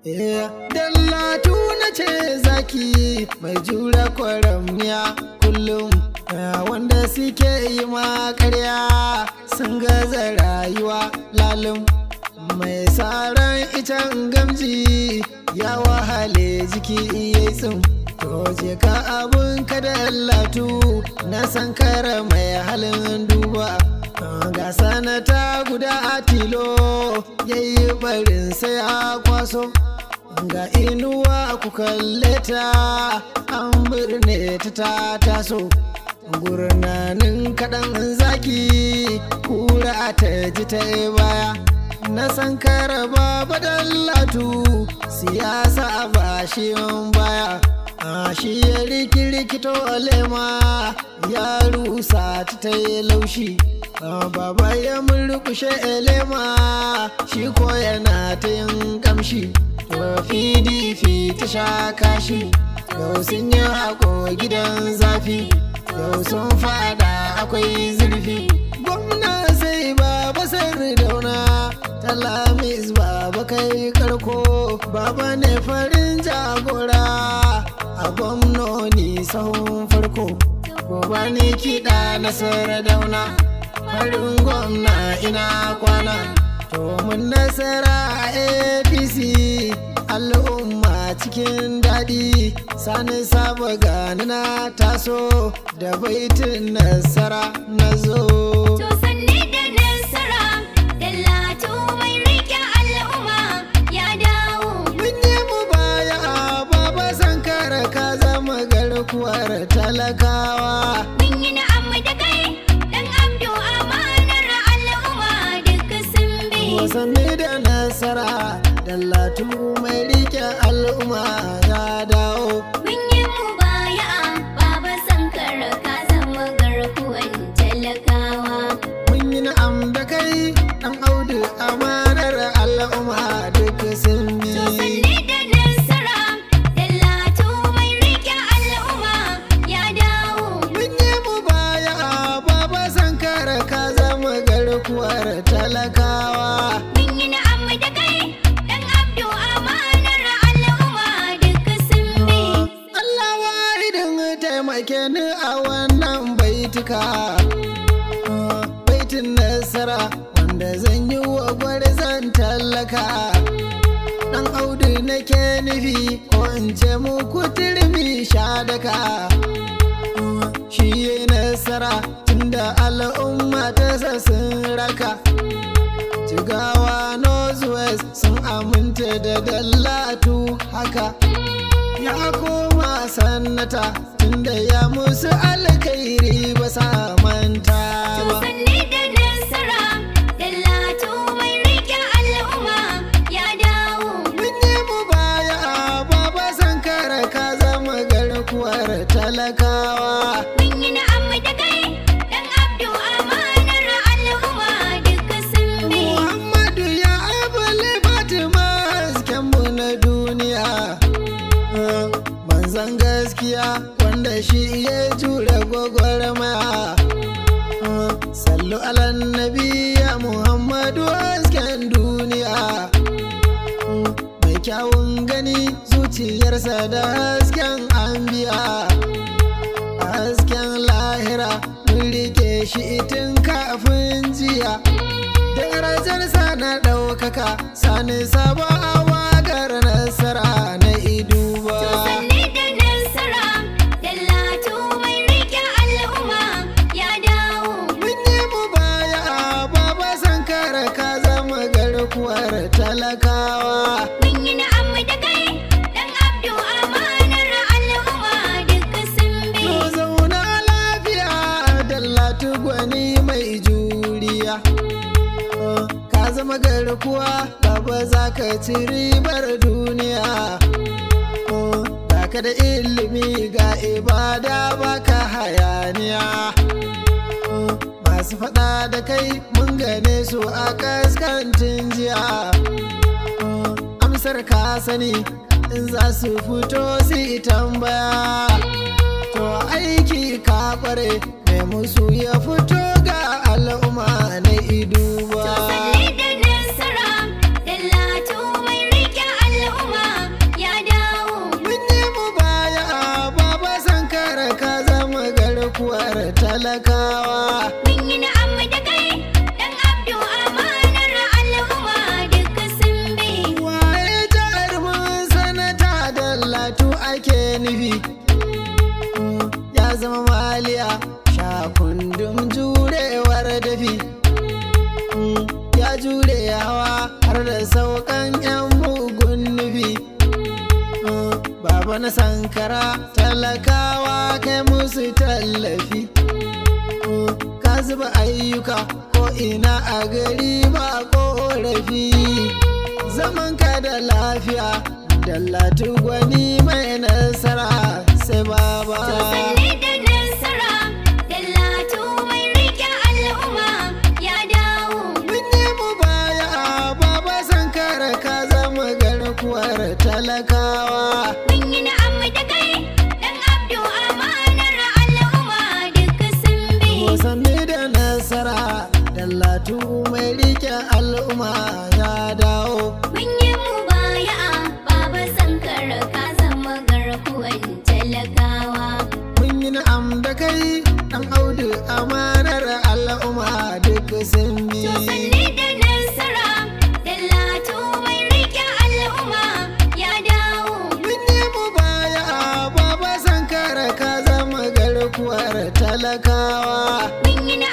Dallatu na ce zaki mai jura kwaramniya kullum wanda suke yi ma karya sun gaza rayuwa lalum mai tsaron icen gamji ya wahale jiki ya tsim to je ka abun ka dallatu na sankara mai halin duba ga sanata guda a tilo yayi barin sai a kwaso ga inuwa ku kalle ta an birne ta ta taso gurnanin kaɗan zaki kura ta ji ta baya na san karaba badallatu siyasa ba shi baya a shi ya rikirikito lema ya rusa ta ta yi laushi baba ya murkushe lema shi ko yana ta yin kamshi pdp ta sha kashi yau sun yi hako gidan zafi yau sun fada akwai zurfi gwamna sai baba sarri dauna talamis baba kai karko baba ne farin jagora a gwamnoni sahun farko gobe ne kiɗa nasarar dauna farin gwamna ina kwana to mun nasara a apc al'umma cikin daɗi sani saba gani na taso da baitin nasara na zo To sanne da nasara, Dallatu mai riƙe al'umma ya dawo. mun yi mu baya baba sankara ka zama garkuwar talakawa Mun yi na'am da kai, dan Abdu amanar al'umma duka sun bi. wasanni da nasara dallatu mai rike al'umma ya dawo Mun yi mubaya'a, Baba Sankara ka zama garkuwan talakawa. mun yi na'am da kai dan audu amanar al'umma duk sun bi To sanne da nasara, Dallatu mai riƙe al'umma ya dawo. mun yi mu baya baba sankara ka zama garkuwar talakawa Mun yi na'am da kai, dan Abdu amanar al'umma duka sun bi. Allah wahidin taimake ni a wannan baituka baitin nasara wanda zan yi wa gwarzan tallaka dan audu nake nufi ko in ce muku turmi shadaka shi yi nasara tunda al'umma ta sun raka jigawa northwest sun aminta da dallatu haka ya koma sannata tunda ya musu alkhairi ba sa manta ba Sanne da nasara, Dallatu mai riƙe al'umma ya dawo. mun yi mu baya baba sankara ka zama garkuwar talakawa Mun yi na'am da kai, dan Abdu amanar al'umma duka sun bi. muhammadu ya abule fatima hasken mu na duniya manzan gaskiya wanda shi ya jure gwagwarmaya sallu alan nabiya muhammadu hasken duniya mai kyawun gani zuciyarsa da hasken anbiya hasken lahira mun rike shi tun kafin jiya darajarsa na ɗaukaka sani sabo a wagar nasara na iduba Sanne da nasara, Dallatu mai riƙe al'umma ya dawo. mun yi mu baya baba sankara ka zama garkuwar talakawa Mun yi na'am da kai, dan Abdu amanar al'umma duka sun bi. To zauna lafiya dallatu gwani mai juriya Oh, ka zama garkuwa baba za ka ci ribar duniya Oh, Ga ka da ilimi ga ibada baka hayaniya Oh, masu faɗa da kai mun gane su a kaskantin jiya Oh, amsar ka sani in za su fito su yi tambaya to aiki ka kware mai musu ya fito ga al'umma na iduba Sanne da nasara, Dallatu mai riƙe al'umma talakawa Mun yi na'am da kai, ɗan Abdu amanar al'umma duka sun bi. waye jarumin sanata da latu ake nufi ya zama maliya shakundum jurewar dafi ya jure hawa har da saukan yan mugun nufi baba na sankara talakawa kai musu tallafi ka zuba ayyuka ko ina a gari ba korafi zaman ka da lafiya dallatu gwani mai nasara sai baba Sanne da nasara, Dallatu mai riƙe al'umma ya dawo. mun yi mu baya baba sankara ka zama garkuwar talakawa Mun yi na'am da kai, ɗan Abdu amanar al'umma duka sun bi. Musanni da nasara dallatu mai rike al'umma ya dawo Mun yi mubaya'a, Baba Sankara ka zama garkuwan talakawa. mun yi na'am da kai dan audu amanar al'umma duk sun bi To sanne da nasara, Dallatu mai riƙe al'umma ya dawo. mun yi mu baya baba sankara ka zama garkuwar talakawa Mun yi